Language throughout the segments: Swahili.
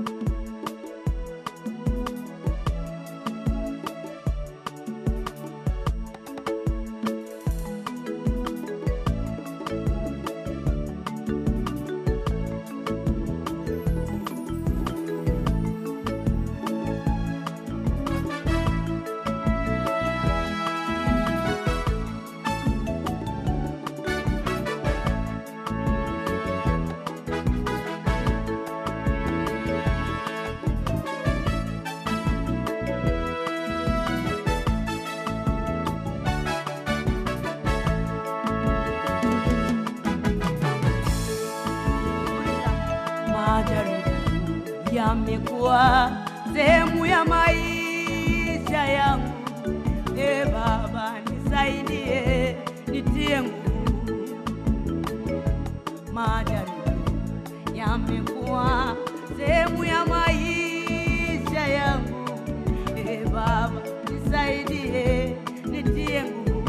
Majaribu yamekuwa sehemu ya maisha yangu. E Baba, nisaidie, nitie nguvu. Majaribu yamekuwa sehemu ya maisha yangu. E Baba, nisaidie, nitie nguvu.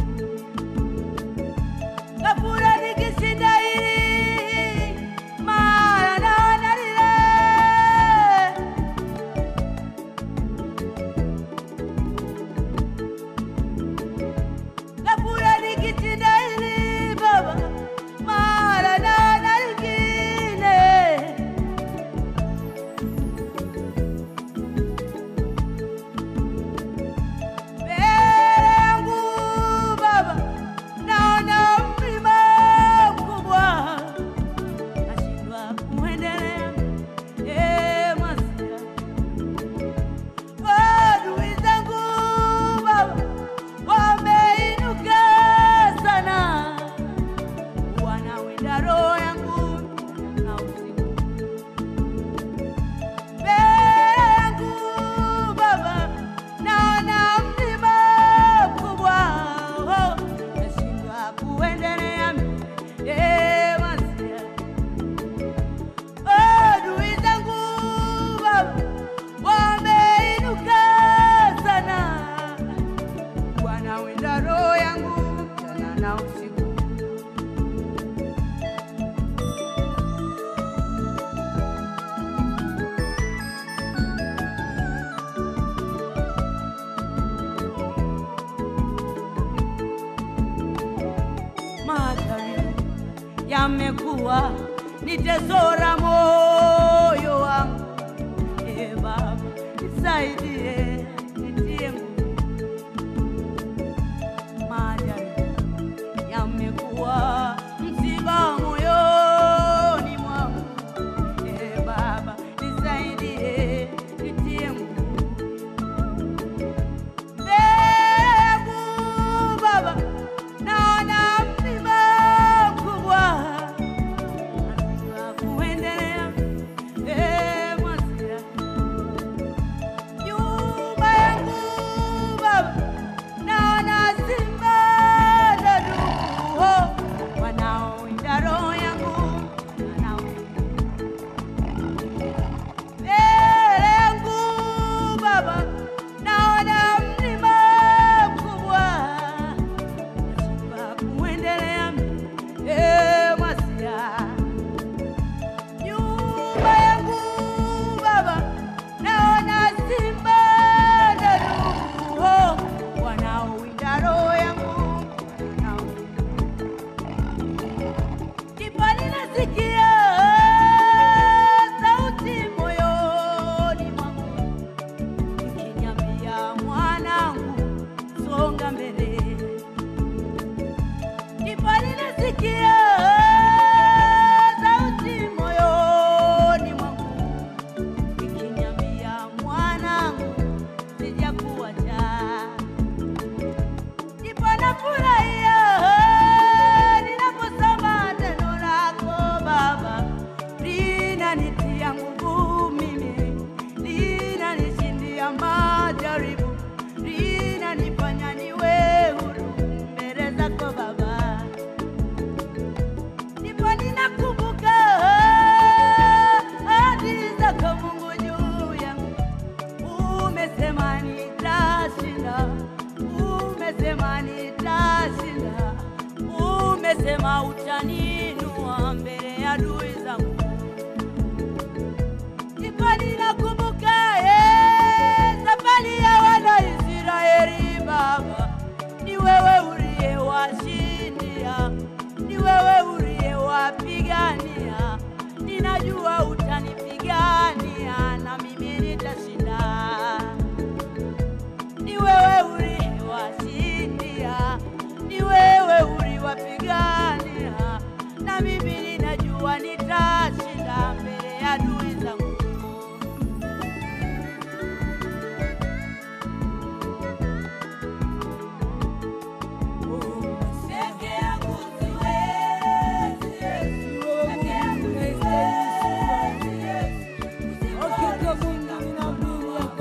Kabura nikishinda hili mara naona lile. Kabura nikishinda hili Baba, mara naona lingine. Mbele yangu Baba, naona mlima mkubwa, nashindwa kuendelea. Eh, Masia, adui zangu Baba wameinuka sana, wanawinda roho yangu na usiku mbele yangu Baba, naona mlima mkubwa, oh, nashindwa kuendelea. Eh, Masia, adui zangu Baba wameinuka sana, wanawinda roho yangu mchana na usiku. Majaribu yamekuwa nitezora moyo wangu. E Baba, nisaidie, nitie nguvu. Majaribu yamekuwa msiba moyoni mwangu. E Baba, nisaidie, nitie nguvu. Mbegu Baba, naona mlima mkubwa, nashindwa kuendelea.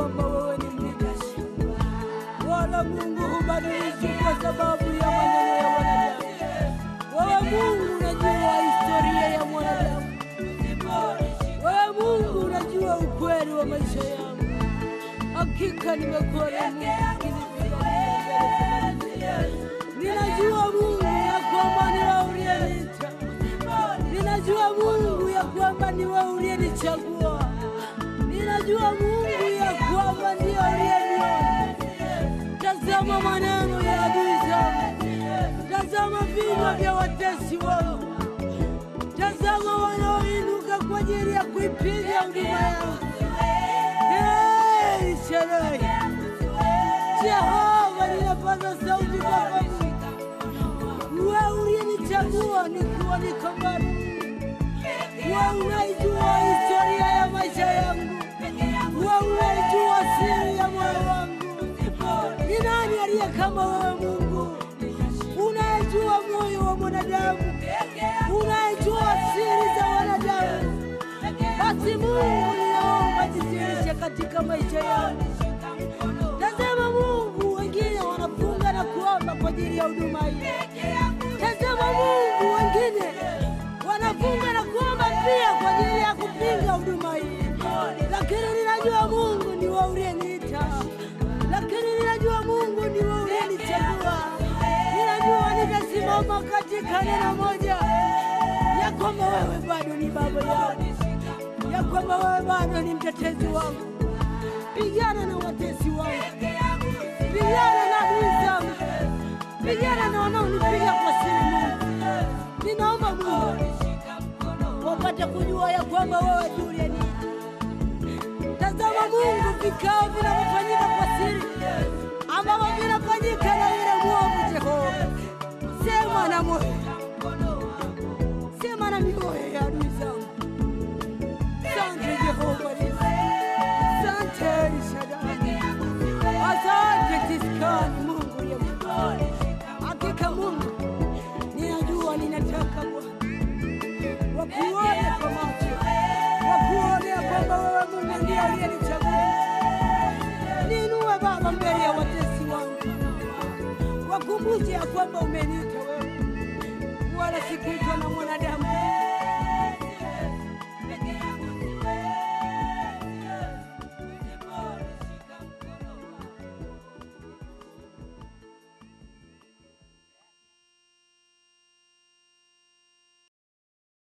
kwamba wewe ni mlinzi, wala Mungu hubadiliki kwa sababu ya maneno ya wanadamu. Wewe Mungu unajua historia ya mwanadamu. Wewe Mungu unajua ukweli wa maisha yangu. Hakika nimekuwa na Mungu Ninajua Mungu ya kwamba ni wewe uliyeniita. Ninajua Mungu ya kwamba ni wewe uliyenichagua. Ninajua Mungu ya kwamba ndiye uliyeniona. Tazama maneno ya adui zangu, tazama vinywa vya watesi wangu, tazama wanaoinuka kwa ajili ya kuipiga huduma yangu. Hey, Shaddai. Jehova, ninapaza sauti kwako Mungu. Wewe uliyenichagua nikiwa niko mbali. Wewe unaijua historia ya maisha yangu. Wewe unaijua siri ya moyo wangu. Ni nani aliye kama wewe Mungu? Unayejua moyo wa mwanadamu, unayejua siri za wanadamu. Basi Mungu, ninaomba jidhihirishe katika maisha yangu. Tazama Mungu, wengine wanafunga na kuomba kwa ajili ya huduma hii. Tazama Mungu, wengine wanafunga na kuomba pia kwa ajili ya kupinga huduma hii, lakini ninajua Mungu ni wewe uliyeniita, lakini ninajua Mungu ni wewe uliyenichagua. Ninajua nitasimama katika neno moja ya kwamba wewe bado ni baba yangu, ya kwamba wewe bado ni mtetezi wangu. Pigana na watesi wangu, pigana na adui zangu, pigana na wanaonipiga kwa siri. Mungu, ninaomba Mungu wapate kujua ya kwamba wewe ndiye uliyeniita. Tazama Mungu, vikao vinavyofanyika kwa siri ambavyo vinafanyika na yule mwovu Jehova, sema na moyo, sema na mioyo ya adui zangu. Asante Jehova Nisi. Asante El Shaddai. Asante Tiskani Mungu ya mbinguni. Hakika Mungu, ninajua ninataka Bwana wakuone kwa macho, wakuone ya kwamba wewe Mungu ndiye aliyenichagua. Niinue Baba mbele ya watesi wangu, wakumbushe ya kwamba umeniita wewe, wala sikuitwa na mwanadamu.